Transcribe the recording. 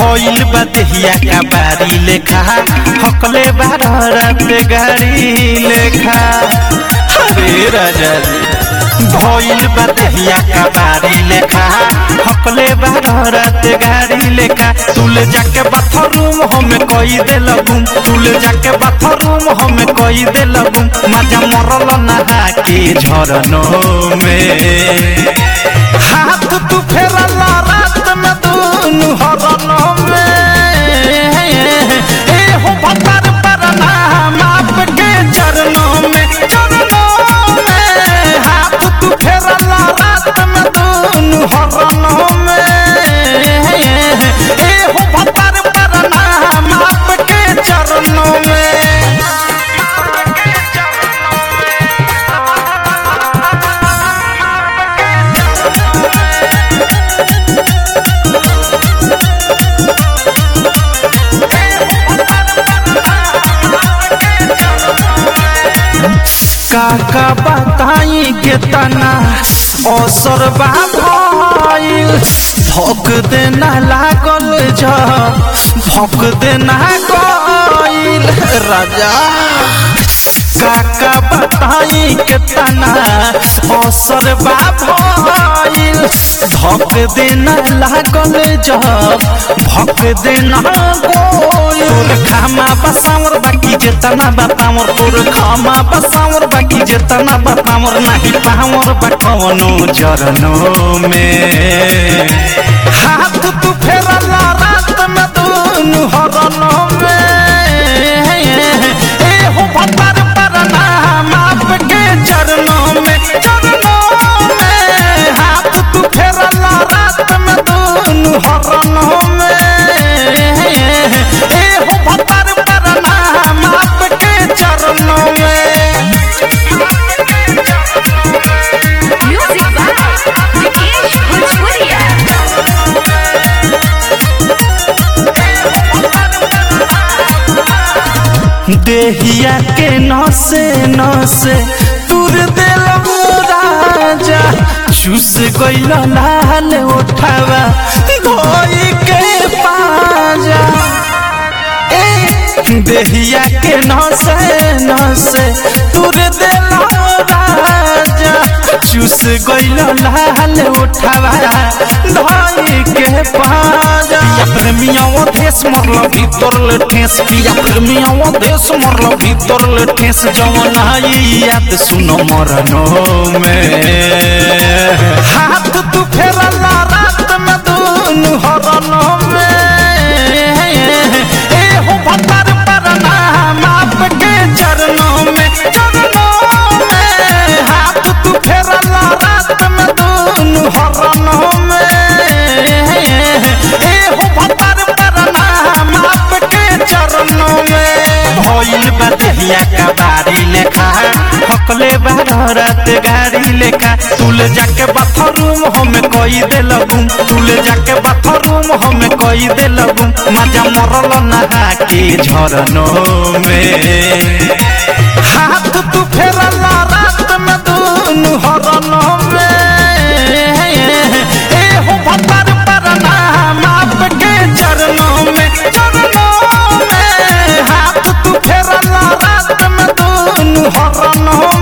भइल बा देहिया का बारी लेखा हकले बारह रात गाड़ी लेखा अरे राजा जी भइल बा देहिया का बारी लेखा हकले बारह रात गाड़ी लेखा तुल जाके बाथरूम हमें कई दे लगूम तुल जाके बाथरूम हमें कई दे लगूम मजा मरल नहा के झरनों में हाथ तू फेरल रात में दूनु हरनों में ए हो भतर पर नाम आपके चरणों में चरणों में हाथ तू फेरल रात में दूनु हरनों में ए हो भतर पर नाम आपके चरणों में काका बताई के तना असर बा भइल भक देना लागल जा भक देना गइल राजा काका बताई के तना असर बा भइल भक देना लागल जा भक देना गइल तोर खामा बसावर बाकी जेतना बतावर तोर खामा बसावर बाकी जेतना बतावर नाही पावर बा कवनो चरणों में हाथ तू फेरल रात में दूनु हरनों में ए हो भतर पर नाम आपके चरणों में चरणों में हाथ तू फेरल रात में दूनु हरनों में ए हो भतर पर नाम आपके चरणों में Music by Vikesh Bhojpuria. देहिया के नसे नसे तुर दिल राजा चूस गइल लाल उठावा धोई के पाजा ए देहिया के नसे नसे तुर दिल राजा चूस गइल लाल उठावा धोई के पाजा पिया प्रेमिया देश मरल भीतर ले ठेस पिया प्रेमिया देश मरल भीतर ले ठेस जवन आई याद सुनो मरनो में हाथ तू फेरल रात में दूनु हरनों में ए हो भतर पर नाम आपके चरणों में चरणों में हाथ तू फेरल रात में दूनु हरनों में ए हो भतर पर नाम आपके चरणों में भइल बा देहिया का बारी लेखा हकले बारह रात गाड़ी लेखा तुल जाके बाथरूम हमें कई दे लगूम तुल जाके बाथरूम हमें कई दे लगूम मजा मरल नहा के झरनों में हाथ तू फेरल रात में दूनु हरनों में ए हो भतर पर नाम आपके चरणों में चरणों में हाथ तू फेरल रात में दूनु हरनों